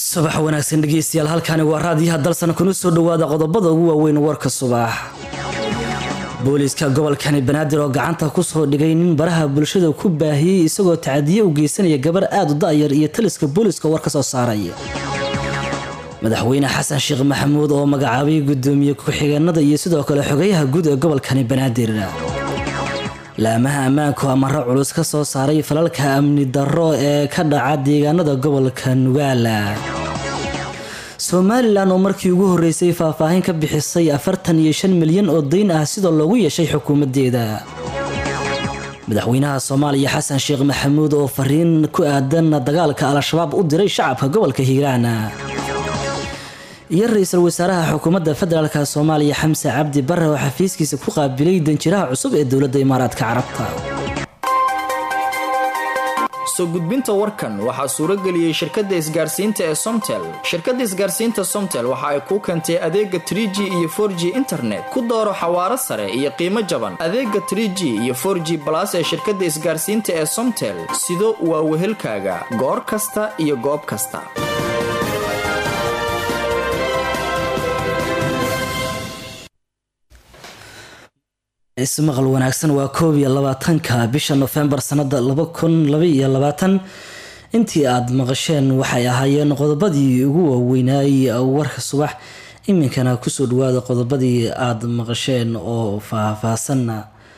subax wanaagsan dhegeystayaal halkani waa raadiyaha dalsan kuna soo dhawaada qodobada ugu waaweyn warka subax booliiska gobolkani banaadir oo gacanta kusoo dhigay nin baraha bulshada ku baahiyey isagoo tacadiye u geysanaya gabar aada u da-yar iyo taliska booliiska war ka soo saaray madaxweyne xasan sheekh maxamuud oo magacaabay gudoomiye ku-xigeenada iyo sidoo kale xogayaha guud ee gobolkani banaadir laamaha ammaanku amaro culus ka soo saaray falalka amni darro ee ka dhaca deegaanada gobolka nugaala somalilan oo markii ugu horeysay faahfaahin ka bixisay afartan iyo shan milyan oo dayn ah sidoo loogu yeeshay xukuumadeeda madaxweynaha soomaaliya xasan sheekh maxamuud oo fariin ku aadan dagaalka al-shabaab u diray shacabka gobolka hiiraan iyo ra-iisul wasaaraha xukuumadda federaalk soomaaliya xamse cabdi bare oo xafiiskiisa ku qaabilay danjiraha cusub ee dowladda imaaraadka carabta soo gudbinta warkan waxaa suurageliyey shirkadda isgaarsiinta ee somtel shirkadda isgaarsiinta somtel waxa ay kuu keentay adeega tr g iyo for g internet ku dooro xawaaro sare iyo qiimo jaban adeega tr g iyo for g balas ee shirkadda isgaarsiinta ee somtel sido waa wehelkaaga goor kasta iyo goob kasta ismaqal wanaagsan waa koob iyo labaatanka bisha nofembar sanada laba kun laba iyo labaatan intii aada maqasheen waxay ahaayeen qodobadii ugu waaweynaayey warka subax iminkana kusoo dhawaada qodobadii aada maqasheen oo faahfaahsanna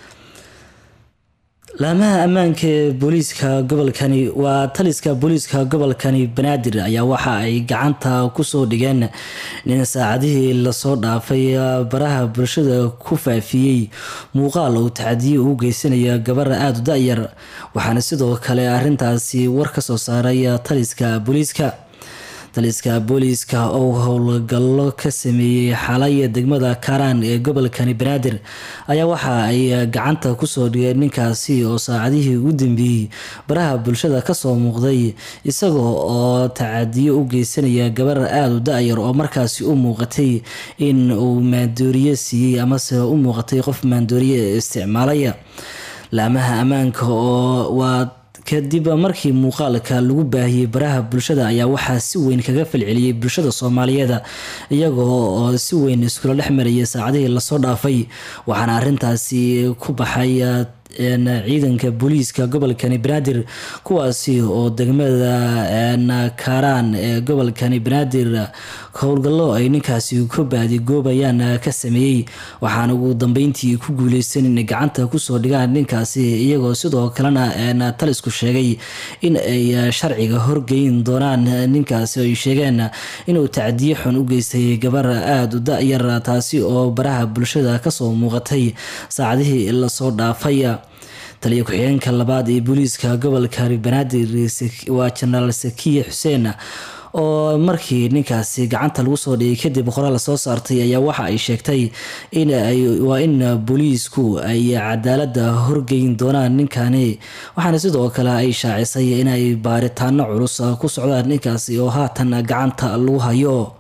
laamaha ammaanka ee booliiska gobolkani waa taliska booliiska gobolkani banaadir ayaa waxa ay gacanta kusoo dhigeen nin saacadihii lasoo dhaafay baraha bulshada ku faafiyey muuqaal uu tacadiye u geysanaya gabar aada u da-yar waxaana sidoo kale arintaasi war kasoo saaray taliska booliiska taliska booliiska oo howlgallo ka sameeyey xalay degmada karaan ee gobolkani banaadir ayaa waxa ay gacanta kusoo dhigeen ninkaasi oo saacadihii ugu dambeeyey baraha bulshada kasoo muuqday isagoo oo tacadiyo u geysanaya gabar aada u da-yar oo markaasi u muuqatay in uu maandooriye siiyey amase u muuqatay qof maandooriye isticmaalaya laamaha ammaanka oo waa kadib markii muuqaalka lagu baahiyey baraha bulshada ayaa waxaa si weyn kaga falceliyey bulshada soomaaliyeed iyagoo oo si weyn iskula dhex marayay saacadihii lasoo dhaafay waxaana arintaasi ku baxay ciidanka booliiska gobolkani banaadir kuwaasi oo degmada karaan ee gobolkani banaadir howlgallo ay ninkaasi ku baadigoobayaan ka sameeyey waxaana ugu dambeyntii ku guuleysan inay gacanta kusoo dhigaan ninkaasi iyagoo sidoo kalena talisku sheegay in ay sharciga horgeyn doonaan ninkaasi ay sheegeen inuu tacdiye xun u geystay gabar aada u da-yar taasi oo baraha bulshada kasoo muuqatay saacadihii lasoo dhaafay taliya ku-xigeenka labaad ee booliiska gobolka banaadir waa jenaraal sakiya xuseen oo markii ninkaasi gacanta lagu soo dhigay kadib qoraal soo saartay ayaa waxa ay sheegtay waa in booliisku ay cadaalada horgeyn doonaan ninkani waxaana sidoo kale ay shaacisay inay baaritaano culus ku socdaan ninkaasi oo haatan gacanta lagu hayo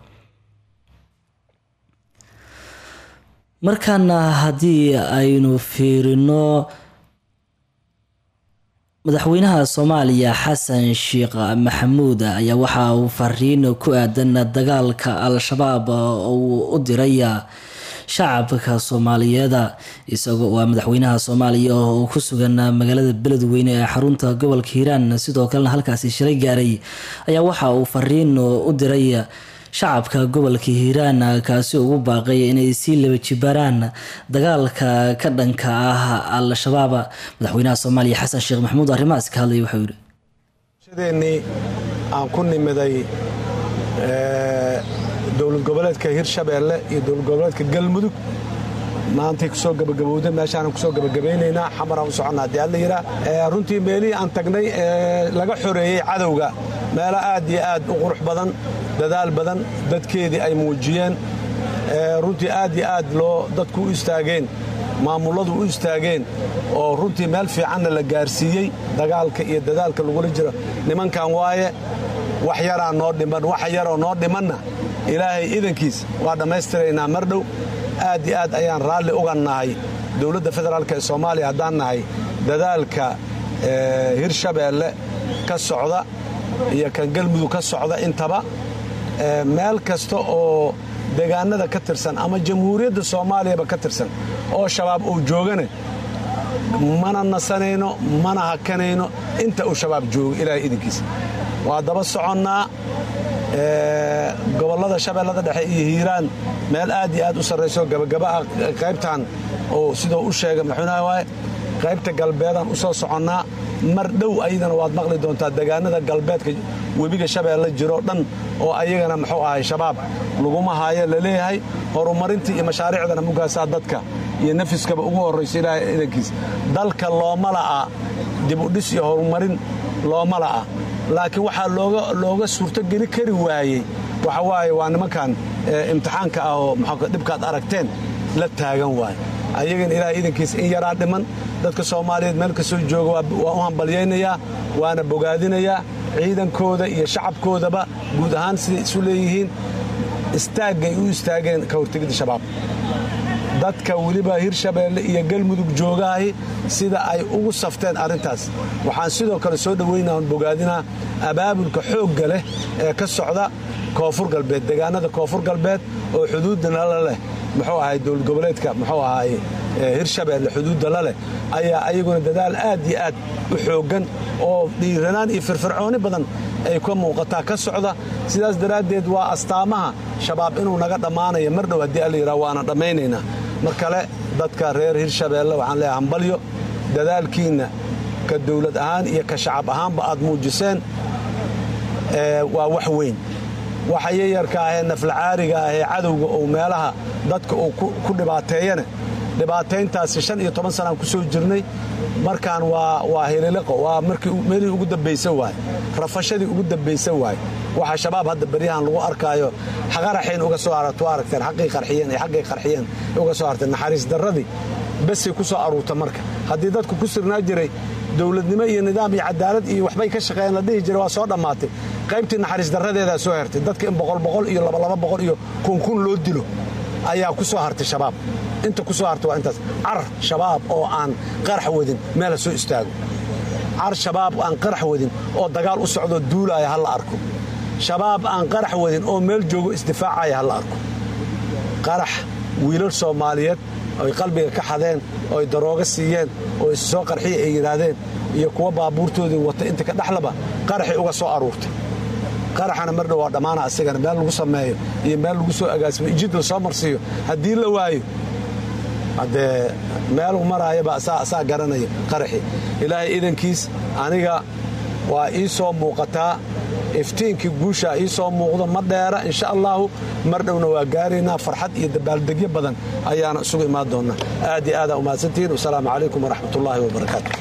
markaana haddii aynu fiirino madaxweynaha soomaaliya xasan sheekh maxamuud ayaa waxa uu fariin ku aadan dagaalka al-shabaab uu u diray shacabka soomaaliyeed isagoo waa madaxweynaha soomaaliya oo ku sugan magaalada beledweyne ee xarunta gobolka hiiraan sidoo kalena halkaasi shilay gaaray ayaa waxa uu fariin u diray shacabka gobolka hiiraan kaasi ugu baaqay inay sii laba jibaaraan dagaalka ka dhanka ah al-shabaab madaxweynaha soomaaliya xasan sheekh maxamuud arrimahaas ka hadlaya waxuu yidhi shadeenii aan ku nimiday dowlad goboleedka hirshabeelle iyo dowlad goboleedka galmudug maantay kusoo gabagabowda meeshaanan kusoo gabagabaynaynaa xamaraan u soconnaa haddii alla yidhaa runtii meelihii aan tagnay ee laga xoreeyey cadowga meelo aad iyo aad u qurux badan dadaal badan dadkeedii ay muujiyeen runtii aad iyo aad loo dadku u istaageen maamulladu u istaageen oo runtii meel fiicanna la gaarsiiyey dagaalka iyo dadaalka lagula jiro nimankan waaye wax yaraa noo dhiman wax yaroo noo dhimanna ilaahay idankiis waa dhammaystiraynaa mar dhow aad iyo aad ayaan raalli uga nahay dowladda federaalk ee soomaaliya haddaan nahay dadaalka hirshabeelle ka socda iyo kan galmudug ka socda intaba meel kasta oo deegaanada ka tirsan ama jamhuuriyadda soomaaliyaba ka tirsan oo shabaab uu joogane mana nasanayno mana hakanayno inta uu shabaab joogo ilaahay idinkiisa waa daba soconnaa gobollada shabeellada dhexe iyo hiiraan meel aad iyo aad u sarrayso gabagaba ah qaybtan oo sidoo u sheegay madaxweynaha waaye qaybta galbeedaan u soo soconnaa mar dhow ayadana waad maqli doontaa deegaanada galbeedka webiga shabeelle jiroo dhan oo ayagana muxuu ahay shabaab laguma haayo laleeyahay horumarintii iyo mashaariicdana mugaasaa dadka iyo nafiskaba ugu horrayso ilaahay idankiis dalka looma la'a dibudhis iyo horumarin looma la'a laakiin waxaa looga suurtogeli kari waayey waxa waaye waa nimankan imtixaanka ah oo dhibkaad aragteen la taagan waay ayagana ilaahay idankiis in yaraa dhiman dadka soomaaliyeed meel kastoo jooga waa u hambalyaynayaa waana bogaadinayaa ciidankooda iyo shacabkoodaba guud ahaan siday isu leeyihiin istaaggay u istaageen ka hortegidda shabaab dadka weliba hirshabeelle iyo galmudug joogahay sida ay ugu safteen arrintaas waxaan sidoo kale soo dhoweynaa on bogaadinaa abaabulka xoogga leh ee ka socda koonfur galbeed deegaanada koonfur galbeed oo xuduudda nala leh muxuu ahay dowlad goboleedka muxuu ahay hirshabeelle xuduudda la leh ayaa ayaguna dadaal aad iyo aad u xooggan oo dhiiranaan iyo firfircooni badan ay ka muuqataa ka socda sidaas daraaddeed waa astaamaha shabaab inuu naga dhammaanayo mar dhow haddii alla yidhaha waana dhammaynaynaa mar kale dadka reer hirshabeelle waxaan leeyahay hambalyo dadaalkiinna ka dowlad ahaan iyo ka shacab ahaanba aad muujiseen waa wax weyn waxa yayarka ahee naflacaariga ahee cadowga uu meelaha dadka uu ku dhibaateeyane dhibaatayntaasi shan iyo toban sanaan ku soo jirnay markaan waa hililiqo waa markii meelihii ugu dambaysan waay rafashadii ugu dambaysan waay waxa shabaab hadda beryahan lagu arkaayo qaraxayn uga soo aragto aragteen xaqii qarxiyeen iyo xaggay qarxiyeen uga soo harteen naxariis darradii besay ku soo aruurta marka haddii dadku ku sirnaa jiray dowladnimo iyo nidaam iyo cadaalad iyo waxbay ka shaqeeyeen la dhihi jiray waa soo dhammaatay qaybtii naxariis darradeedaa soo hertay dadka in boqol boqol iyo labalaba boqol iyo kunkun loo dilo ayaa ku soo hartay shabaab inta ku soo hartay waa intaas car shabaab oo aan qarax wadin meel ha soo istaago car shabaab aan qarax wadin oo dagaal u socdoo duulaaya ha la arko shabaab aan qarax wadin oo meel joogo isdifaacaya ha la arko qarax wiilal soomaaliyeed oy qalbiga ka xadeen ooy darooga siiyeen oo is soo qarxiya ay yidhaahdeen iyo kuwa baabuurtoodii wata inta ka dhexlaba qaraxay uga soo aruurtay qaraxana mar dhow waa dhammaana asigana meel lagu sameeyo iyo meel lagu soo agaasimo ijid la soo marsiiyo haddii la waayo haddee meeluu maraayaba asaa garanaya qaraxii ilaahay idankiis aniga waa ii soo muuqataa iftiinkii guushaa ii soo muuqdo ma dheera insha allaahu mar dhowna waa gaaraynaa farxad iyo dabaaldegyo badan ayaana isugu imaan doonnaa aad iyo aadaa umahadsantihiin wasalaamu calaykum waraxmatullaahi wabarakaatu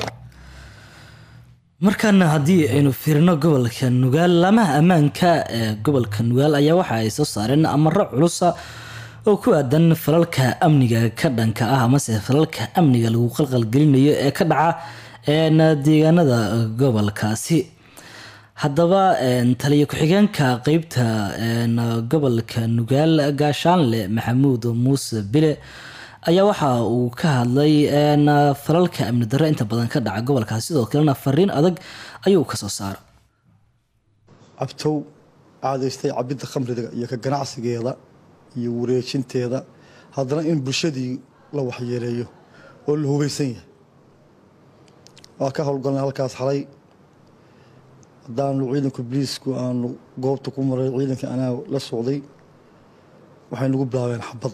markaana haddii aynu fiirino gobolka nugaal laamaha ammaanka ee gobolka nugaal ayaa waxa ay soo saareen amaro culusa oo ku aadan falalka amniga ka dhanka ah amase falalka amniga lagu qalqalgelinayo ee ka dhaca deegaanada gobolkaasi haddaba taliyo ku-xigeenka qeybta gobolka nugaal gaashaanle maxamuud muuse bile ayaa waxa uu ka hadlay falalka amni darre inta badan ka dhaca gobolkaas sidoo kalena fariin adag ayuu kasoo saara cabtow caadaystay cabidda khamriga iyo ka ganacsigeeda iyo wareejinteeda haddana in bulshadii la waxyeeleeyo oo la hugaysan yahay waa ka howlgalnay halkaas xalay haddaanu ciidanka boliisku aanu goobta ku maray ciidankii anaa la socday waxay nagu bilaabeen xabad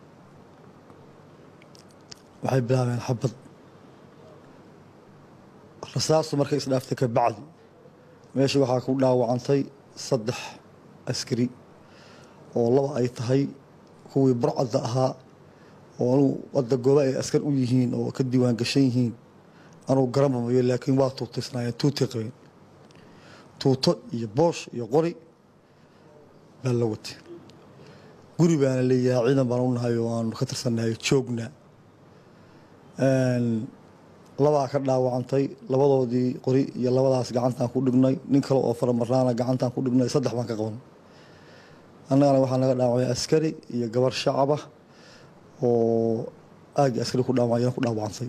waxay bilaabeen xabad rasaastu markay isdhaaftay ka bacdi meesha waxaa ku dhaawacantay saddex askari oo laba ay tahay kuwii burcadda ahaa oo anugu wadda gooba ay askar u yihiin oo ka diiwaan gashan yihiin anugu garanmamayo laakiin waa tuutaysnaayeen tuutay qabeen tuuto iyo boosh iyo qori baa la watay guri baana leeyahay ciidan baan u nahay oo aanu ka tirsannahay joogna labaa ka dhaawacantay labadoodii qori iyo labadaas gacantaan ku dhignay nin kale oo faramaraana gacantaan ku dhignay saddex baan ka qaban annagana waxaa naga dhaawacay askari iyo gabar shacaba oo aagii askari ku dhaawacayana ku dhaawacantay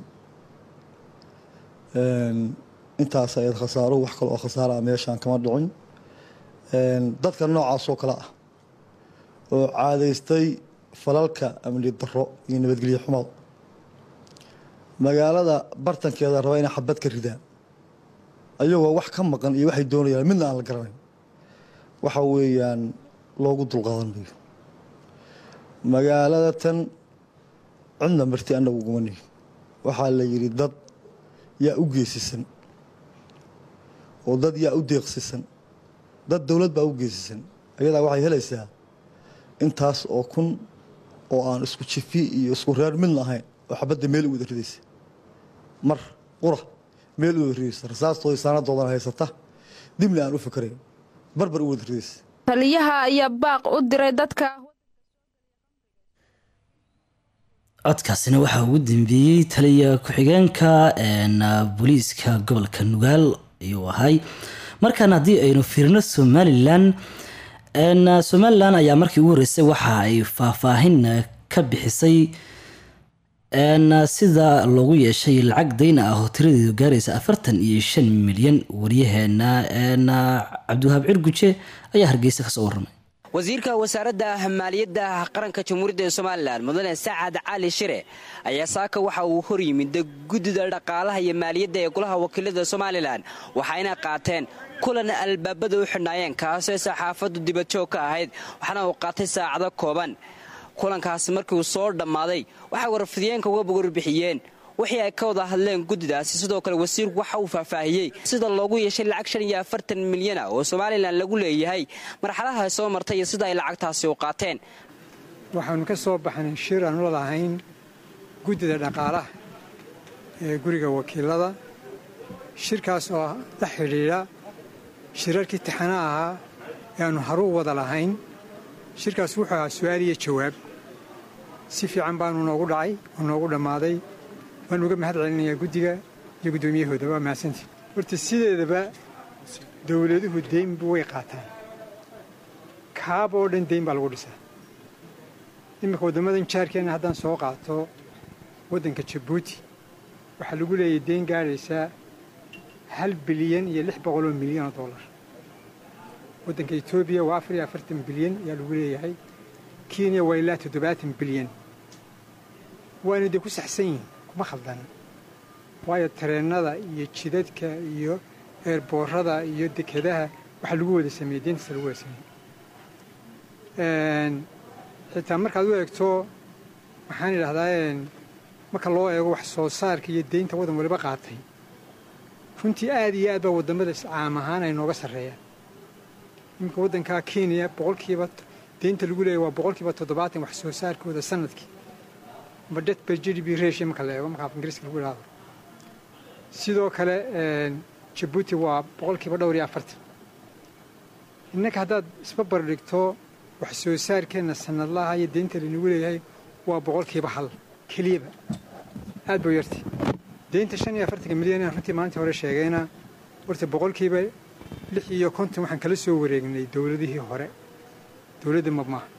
intaas ayaad khasaaro wax kale oo khasaara ah meeshaan kama dhicin dadka noocaas oo kale ah oo caadaystay falalka amni daro iyo nabadgelyo xumaad magaalada bartankeeda raba inay xabad ka ridaan ayagoo wax ka maqan iyo waxay doonayaan midna aan la garanayn waxa weeyaan loogu dulqaadan mayo magaalada tan cidna marti annagu uguma nihin waxaa la yidhi dad yaa u geesisan oo dad yaa u deeqsisan dad dowlad baa u geesisan ayadaa waxay helaysaa intaas oo kun oo aan isku jifi iyo isku reer midna ahayn oo xabadda meel u wada ridaysa mar qura meel u wada ridaysa rasaastooda saanadoodana haysata dibna aan u fikarayn barbar u wada ridaysa taliyaha ayaa baaq u diray dadka codkaasina waxaa ugu dambeeyey taliya ku-xigeenka booliiska gobolka nugaal ayuu ahay markaan haddii aynu fiirino somalilan somalilan ayaa markii ugu horreysay waxa ay faahfaahin ka bixisay sida loogu yeeshay lacag dayna ah oo tiradeedu gaaraysa afartan iyo shan milyan wariyaheena cabdiwahaab cirguje ayaa hargeysa kasoo waramay wasiirka wasaaradda maaliyadda qaranka jamhuuriyadda somalilan mudane sacad cali shire ayaa saaka waxa uu hor yimid guddida dhaqaalaha iyo maaliyadda ee golaha wakiilada somalilan waxayna qaateen kulan albaabada u xidhnaayeen kaasoo saxaafaddu dibadjoog ka ahayd waxaana uu qaatay saacado kooban kulankaasi markii uu soo dhammaaday waxay warfidiyeenka uga warbixiyeen wixii ay ka wada hadleen guddidaasi sidoo kale wasiirku waxa uu faahfaahiyey sida loogu yeeshay lacag shan iyo afartan milyan ah oo somalilan lagu leeyahay marxaladaha soo martay iyo sida ay lacagtaasi u qaateen waxaannu ka soo baxnay shir aanu la lahayn guddida dhaqaalaha ee guriga wakiilada shirkaas oo la xidhiidha shirarkii tixana ahaa ee aannu haru wada lahayn shirkaas wuxuu ahaa su-aal iyo jawaab si fiican baanu noogu dhacay oo noogu dhammaaday waan uga mahad celinayaa guddiga iyo guddoomiyahooda waa mahadsantii horta sideedaba dowladuhu deynbu way qaataan kaab oo dhan deyn baa lagu dhisaa iminka waddammadan jaarkeenna haddaan soo qaato waddanka jabuuti waxaa lagu leeyahay deyn gaadhaysaa hal bilyan iyo lix boqoloo milyan oo dollar waddanka etoobiya waa afar iyo afartan bilyan ayaa lagu leeyahay kenya waa ilaa toddobaatan bilyan waana dee ku saxsan yihin kuma khaldana waayo tareennada iyo jidadka iyo eerboorada iyo dekedaha waxaa lagu wada sameeyey deyntaasa lagu wada sameeyey xitaa markaad u eegto waxaan idhahdaa marka loo eego wax soo saarka iyo deynta waddan waliba qaatay runtii aad iyo aad baa waddamada caam ahaan ay nooga sarreeyaan iminka waddankaa kenya boqolkiiba deynta lagu leeyahy waa boqolkiiba toddobaatan wax soo saarkooda sanadkii amba det ber g d b ratio marka la eego marka af ingiriiska lagu idhaahdo sidoo kale jabuuti waa boqolkiiba dhowr iyo afartan innanka haddaad isbabar dhigto wax soo saarkeenna sanadlaha iyo deynta laynagu leeyahay waa boqolkiiba hal keliyaba aad buu yartay deynta shan iyo afartanka milyan aan runtii maalintii hore sheegayna horta boqolkiiba lix iyo konton waxaan kala soo wareegnay dowladihii hore dowladda mabmaaha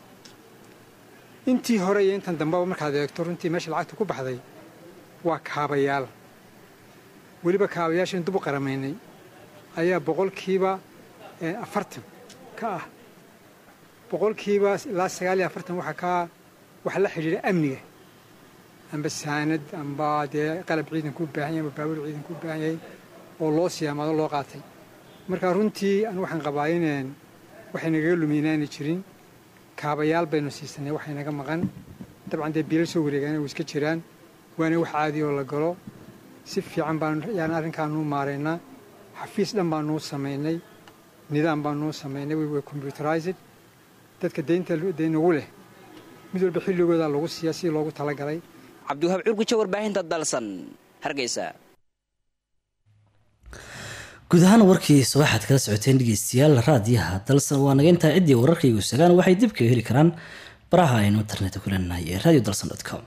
intii hore iyo intan dambeba markaad eegto runtii meesha lacagta ku baxday waa kaabayaal weliba kaabayaashan dub u qaramaynay ayaa boqolkiiba afartan ka ah boqolkiiba ilaa sagaal iyo afartan waxaa ka waxa la xidhiidha amniga amba saanad amba dee qalab ciidanku u baahan yahay amba baabuur ciidanku u baahan yahay oo loo siyaamaado loo qaatay marka runtii anu waxaan qabaa ineen waxay nagaga luminaana jirin kaabayaal baynu siisanay waxay naga maqan dabcan dee biilal soo wareegaana way iska jiraan waana wax caadi oo la galo si fiican baan yaan arrinkaanuu maaraynaa xafiis dhan baanuu samaynay nidaam baanuu samaynay way computerized dadka deynta deynagu leh mid walba xilligooda lagu siiyaa sidii loogu talagalay cabdiwahaab curguje warbaahinta dalsan hargeysa guud ahaan warkii subaxaad kala socoteen dhegeystayaal raadiyaha dalsan waa naga intaa ciddii wararkaygu sagaan waxay dib kaga heli karaan baraha aynu internetka ku leenahay ee radio dalsan com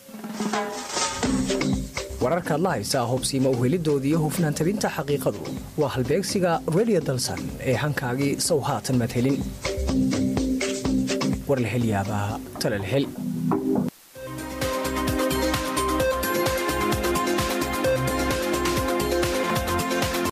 wararkaad la haysaa hobsiima uhelidooda iyo hufnaan tabinta xaqiiqadu waa halbeegsiga radio dalsan ee hankaagii sow haatan madhelin war la hel yaabaa talal hel